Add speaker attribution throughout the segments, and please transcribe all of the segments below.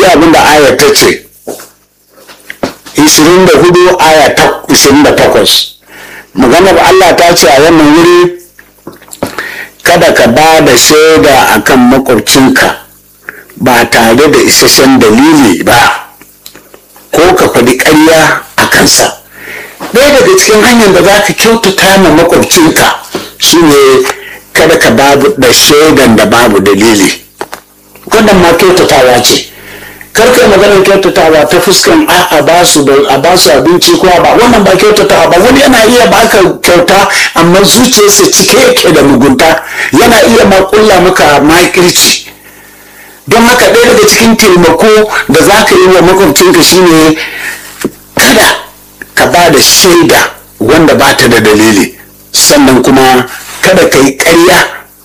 Speaker 1: abin da ayar ta ce 24 aya ta 28 maganar Allah ta ce a wannan wuri kada ka ba da shaida akan makwabcinka ba tare da isasshen dalili ba ko ka faɗi ƙarya a kansa ɗaya daga cikin hanyar da za ka kyautata ma makwabcinka shine kada ka babu da shaidan da babu dalili wannan ma kyautatawa ce karka maganar kyautatawa ta fuskan a ba su a ba su abinci ko ba wannan ba kyautatawa ba wani yana iya baka kyauta amma zuciyarsa cike yake da mugunta yana iya makulla maka makirci don haka ɗaya daga cikin taimako da za ka yi wa makwabcinka shine kada ka ba da shaida wanda ba ta da dalili sannan kuma kada ka yi ƙarya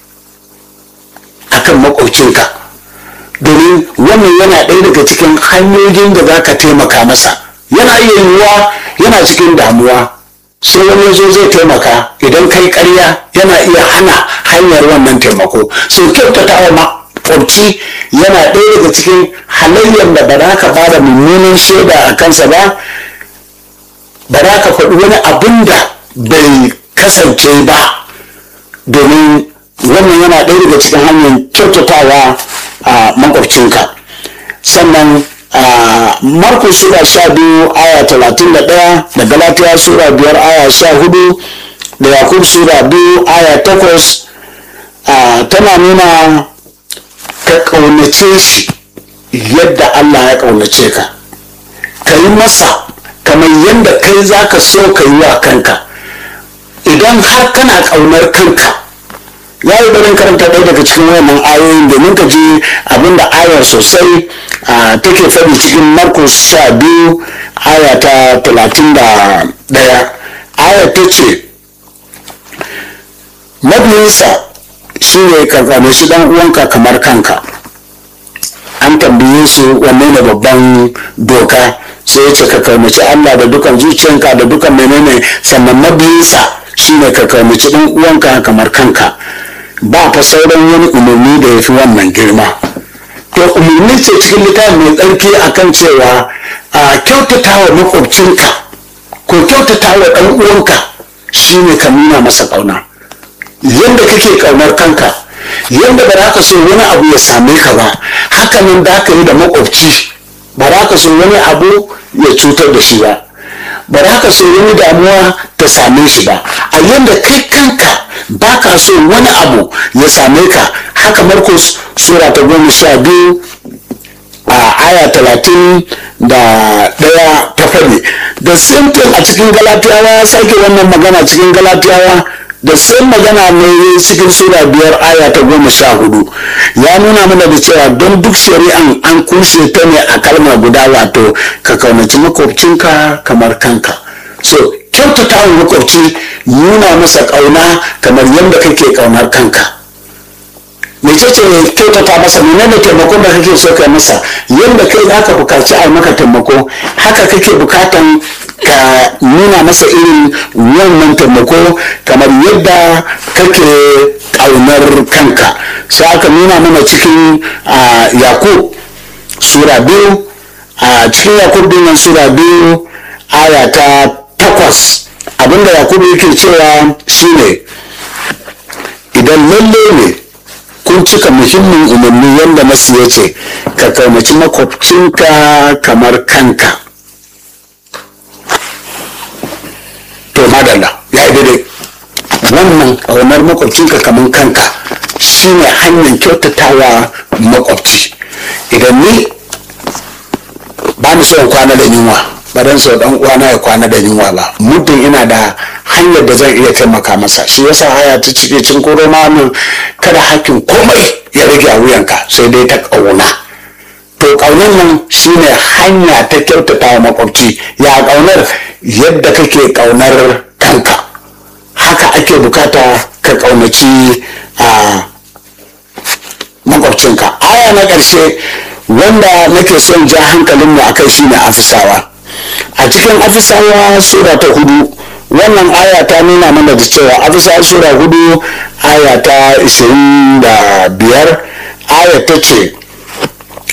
Speaker 1: akan makwabcinka domin wannan yana ɗaya daga cikin hanyoyin da za ka taimaka masa yana iya yiwuwa yana cikin damuwa sai wani zo zai taimaka idan kai karya yana iya hana hanyar wannan taimako so kyautata wa makwabci yana ɗaya daga cikin halayyar da ba za ka ba da mummunan shaida a kansa ba ba za ka faɗi wani abin da bai kasance ba domin wannan yana ɗaya daga cikin hanyar kyautatawa a makwabcinka sannan markus sura sha biyu aya talatin da ɗaya da galatiya sura biyar aya sha hudu da yakub sura biyu aya takwas tana nuna ka ƙaunace shi yadda allah ya ƙaunace ka ka yi masa kamar yadda kai za ka so ka yi wa kanka idan har kana ƙaunar kanka ya yi barin karanta ɗaya daga cikin wannan ayoyin domin ka ji abinda ayar sosai take faɗi cikin markus sha biyu aya ta talatin da ɗaya ayar ta ce mabiyinsa shi ne karkame shi ɗan uwanka kamar kanka an tambaye su wanne ne babban doka sai ya ce ka karmaci allah da dukan zuciyanka da dukan menene sannan mabiyinsa shi ne ka karmaci ɗan uwanka kamar kanka ba fa sauran wani umarni da ya fi wannan girma to umarni ce cikin littafin mai tsarki akan cewa a kyautata wa makwabcinka ko kyautata wa ɗan uwanka shine ka nuna masa ƙauna yadda kake ƙaunar kanka yadda ba za ka so wani abu ya same ka ba haka nan da ka yi da makwabci ba za ka so wani abu ya cutar da shi ba ba za ka so wani damuwa ta same shi ba a yadda kai kanka ba ka so wani abu ya same ka haka markus sura ta goma sha biyu a aya talatin da ɗaya ta faɗi da simple a cikin galatiyawa ya sake wannan magana cikin galatiyawa da sai magana ne cikin sura biyar aya ta goma sha hudu ya nuna mana da cewa don duk shari'an an kushe ta ne a kalma guda wato ka kaunaci makwabcinka kamar kanka so kyautata wa makwabci nuna masa ƙauna kamar yadda kake ƙaunar kanka mece ce kyautata masa menene taimakon da kake so kai masa yadda kai za ka bukaci a maka taimako haka kake bukatan ka nuna masa irin wannan taimako kamar yadda kake ƙaunar kanka sai aka nuna mana cikin yakub sura biyu a cikin yakub dinnan sura biyu aya ta takwas abinda yakubu yake cewa shine idan lalle ne kun cika muhimmin umarni yadda nasu ya ce ka kaunaci makwabcinka kamar kanka to madalla ya yi daidai wannan ƙaunar makwabcinka kamar kanka shine hanyar kyautatawa makwabci idan ni ba ni son kwana da yunwa ba dan so dan uwana ya kwana da yunwa ba muddin ina da hanyar da zan iya taimaka masa shi yasa haya ta cike cin koro min kada hakkin komai ya rage a wuyanka sai dai ta kauna to kaunar nan shine hanya ta kyautata wa makwabci ya kaunar yadda kake kaunar kanka haka ake bukata ka kaunaci a makwabcinka aya na ƙarshe wanda nake son ja hankalinmu a kai shine afisawa a cikin afisawa sura ta hudu wannan aya ta nuna mana da cewa afisawa sura hudu aya ta ishirin da biyar aya ta ce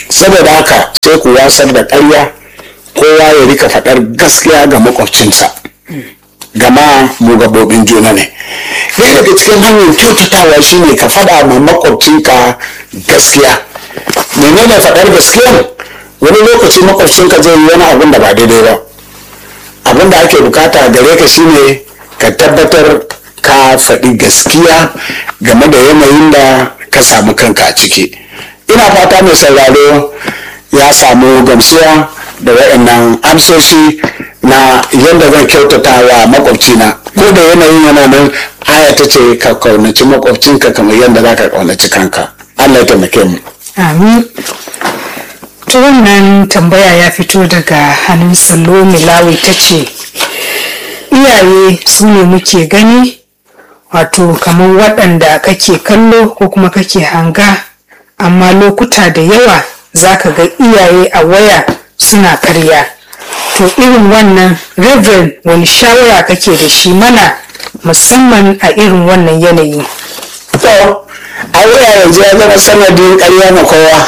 Speaker 1: saboda haka sai ku wasar da ƙarya kowa ya rika faɗar gaskiya ga makwabcinsa gama mu gabobin juna ne ɗaya daga cikin hanyar kyautatawa shine ka faɗa ma makwabcinka gaskiya menene faɗar gaskiya wani lokaci makwabcinka zai yi wani abin da ba daidai ba abin da ake bukata gare ka shine ka tabbatar ka faɗi gaskiya game da yanayin da ka samu kanka a ciki ina fata mai sauraro ya samu gamsuwa da waɗannan amsoshi na yadda zan kyautata wa makwabcina ko da yanayin yana nan aya ta ce ka kaunaci makwabcinka kamar yadda za ka kaunaci kanka allah ya taimake mu
Speaker 2: amin ta wannan tambaya ya fito daga hannun salo milawi ta ce iyaye su ne muke gani wato kamar waɗanda kake kallo ko kuma kake hanga amma lokuta da yawa za ka ga iyaye a waya suna karya to irin wannan reverend wani shawara kake da shi mana musamman a irin wannan yanayi
Speaker 1: to a waya yanzu ya zama sanadin karya na kowa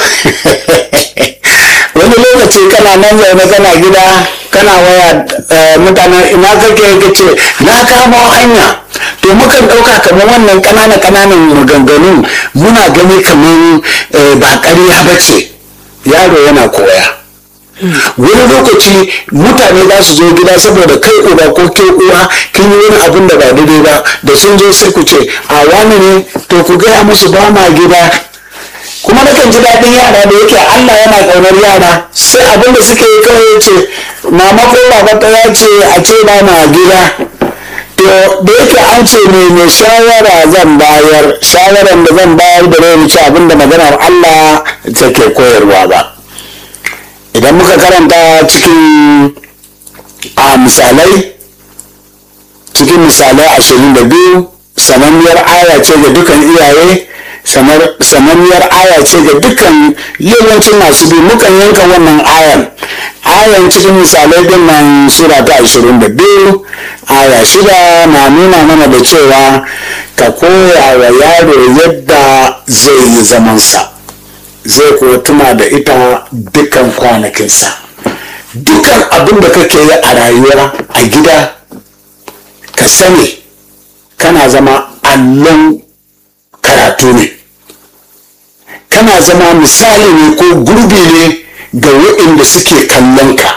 Speaker 1: wani lokaci kana nan zaune kana gida kana waya mutanen ina kake ka ce na kamo hanya to mukan ɗauka kamar wannan ƙananan ƙananan maganganu muna gani kamar ba ƙarya ba ce yaro yana koya wani lokaci mutane za su zo gida saboda kai uba ko ke uwa kin yi wani abin da ba daidai ba da sun zo sai ku ce a wani ne to ku gaya musu ba ma gida kuma nakan ji daɗin yara da yake Allah yana ƙaunar yara sai abin da suke yi kawai ce mama ko baba ta ya ce a ce ba ma gida to da yake an ce ne mai shawara zan bayar shawaran da zan bayar da rai wuce abin da maganar Allah take koyarwa ba idan muka karanta cikin a misalai cikin misalai ashirin da biyu sananniyar aya ce ga dukan iyaye sananniyar aya ce ga dukkan yawancin masu bi mukan yanka wannan ayan ayan cikin misalai din nan sura ta ashirin da biyu aya shida na nuna mana da cewa ka koya wa yaro yadda zai yi zamansa zai kuwa tuna da ita dukkan kwanakinsa dukkan abin da kake yi a rayuwa a gida ka sani kana zama allon karatu ne kana zama misali ne ko gurbi ne ga waɗanda suke kallon ka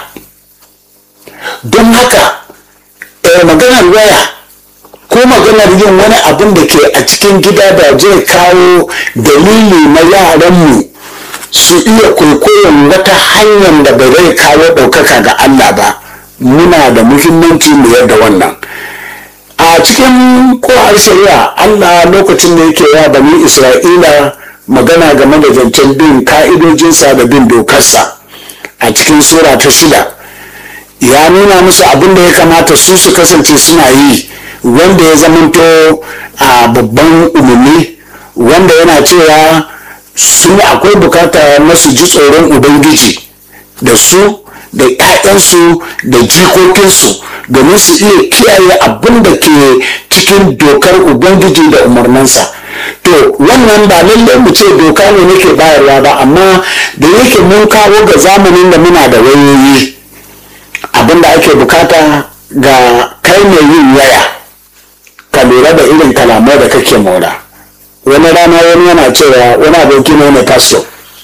Speaker 1: don haka maganar waya ko maganar yin wani abin da ke a cikin gida da zai kawo dalili na yaranmu su iya kwaikwayon wata hanyar da ba zai kawo ɗaukaka ga Allah ba muna da muhimmanci mu yadda wannan a cikin kowar shari'a Allah lokacin da yake wa bani Isra'ila magana game da zancen bin ka'idojinsa da bin dokarsa a cikin sura ta shida ya nuna musu abin da ya kamata su su kasance suna yi wanda ya zamanto a babban umarni wanda yana cewa su akwai bukata na su ji tsoron ubangiji da su da 'ya'yansu da jikokinsu domin su iya kiyaye abin da ke cikin dokar ubangiji da umarninsa to wannan ba lallai mu ce doka ne nake bayarwa ba amma da yake mun kawo ga zamanin da muna da wayoyi abin da ake bukata ga kai mai yin waya ka lura da irin kalamai da kake mora wani rana wani yana cewa wani aboki ne mai pastor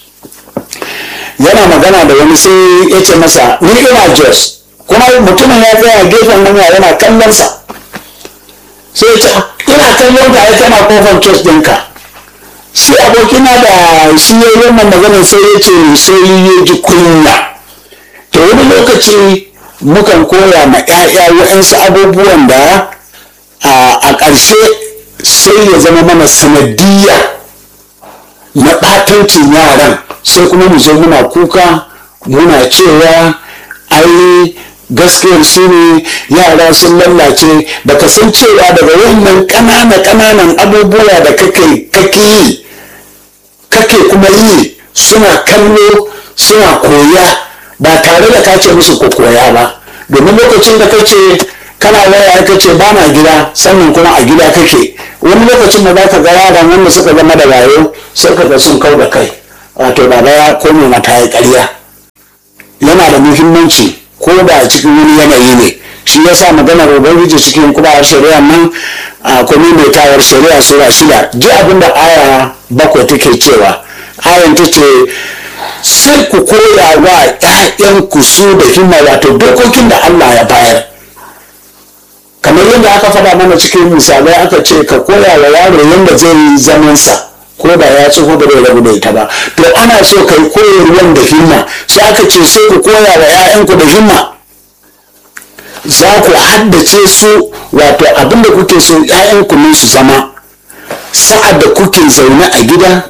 Speaker 1: yana magana da wani sai ya ce masa ni ina jos kuma mutumin ya tsaya gefen hanya yana kallon sa sai ya ce ina kallon ka ai kana kofar church ɗinka shi abokina da shi ya yi wannan maganar sai ya ce sai ya ji kunya to wani lokaci mukan koya ma 'ya'ya wa'yansu abubuwan da a ƙarshe sai ya zama mana sanadiyya na ɓatancin yaran sai kuma mu zo muna kuka muna cewa ai gaskiyar su ne yara sun lallace baka san cewa daga wannan ƙanana ƙananan abubuwa da kake yi kake kuma yi suna kallo suna koya ba tare da ka ce musu ku koya ba domin lokacin da kace kana waya ka ce ba na gida sannan kuma a gida kake wani lokacin da za ka ga yaran wanda suka zama da wayo sai ka ga sun kau da kai wato baba ya kome mata ya ƙarya yana da muhimmanci ko da cikin wani yanayi ne shi ya sa maganar ubangiji cikin kuma shari'a nan a kuma mai tawar shari'a sura shida ji abin da aya bakwai take cewa ayan ta ce sai ku koya wa 'ya'yanku su da himma wato dokokin da allah ya bayar kamar yadda aka faɗa mana cikin misalai aka ce ka koya wa yaro yadda zai yi zamansa ko da ya tsoho ba zai rabu da ita ba to ana so ka yi koyarwan da himma sai aka ce sai ku koya wa 'ya'yanku da himma za ku haddace su wato abinda kuke so 'ya'yanku ne su zama sa'ad da kuke zaune a gida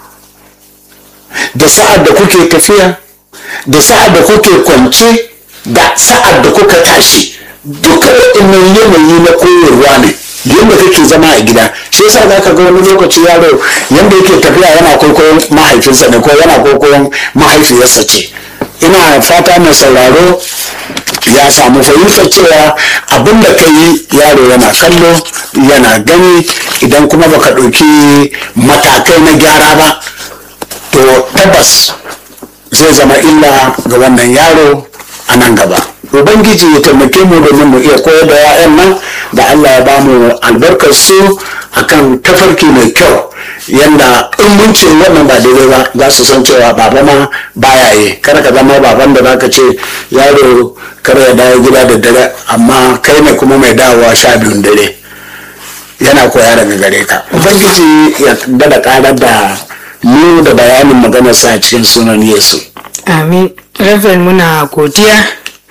Speaker 1: da sa'ad da kuke tafiya da sa'ad da kuke kwance da sa'ad da kuka tashi duka waɗannan yanayi na koyarwa ne yadda kake zama a gida shi yasa za ka ga wani lokaci yaro yadda yake tafiya yana kwaikwayon mahaifinsa ne ko yana kwaikwayon mahaifiyarsa ce ina fata mai sauraro ya samu fahimtar cewa abin da ka yi yaro yana kallo yana gani idan kuma baka ɗauki matakai na gyara ba to tabbas zai zama illa ga wannan yaro a nan gaba ubangiji ya taimake mu domin mu iya koyar da 'ya'yan nan da allah ya ba mu albarkar su akan tafarki mai kyau yanda in mun ce wannan ba daidai ba za su san cewa baba ma baya yi kar ka zama baban da zaka ce yaro kar ya dawo gida da dare amma kai ne kuma mai dawowa sha biyun dare yana koya daga gare ka ubangiji ya dada karar da mu da bayanin maganarsa a cikin sunan yesu
Speaker 2: amin reverend muna godiya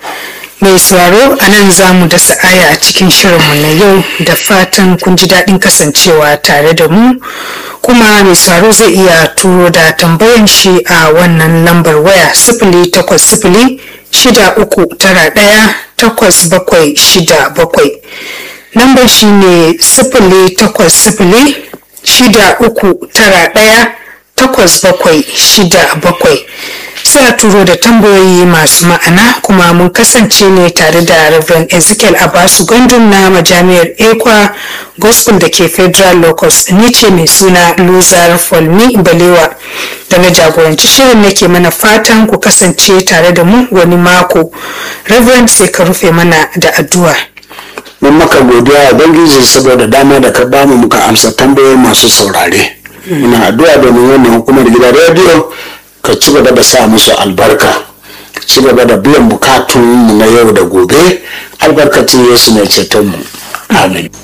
Speaker 2: mai sauraro a nan za mu dasa aya a cikin shirinmu na yau da fatan kun ji daɗin kasancewa tare da mu kuma mai sauraro zai iya turo da tambayan shi a wannan lambar waya sifili takwas sifili shida uku tara ɗaya takwas bakwai shida bakwai lambar shi ne sifili takwas sifili shida uku tara ɗaya takwas bakwai shida bakwai sai a turo da tambayoyi masu ma'ana kuma mun kasance ne tare da Reverend Ezekiel Abasu Gandun na majami'ar Ekwa Gospel da ke Federal Locus ni ce mai suna Luzar Folmi Balewa da na jagoranci shirin nake mana fatan ku kasance tare da mu wani mako Reverend sai ka rufe mana da addu'a.
Speaker 1: mun maka godiya ubangiji saboda dama da ka bamu muka amsa tambayoyi masu saurare muna addu'a domin wannan hukumar gidan rediyo ka ci gaba da sa musu albarka ka ci gaba da biyan bukatun mu na yau da gobe albarkacin yesu mai ceton mu amin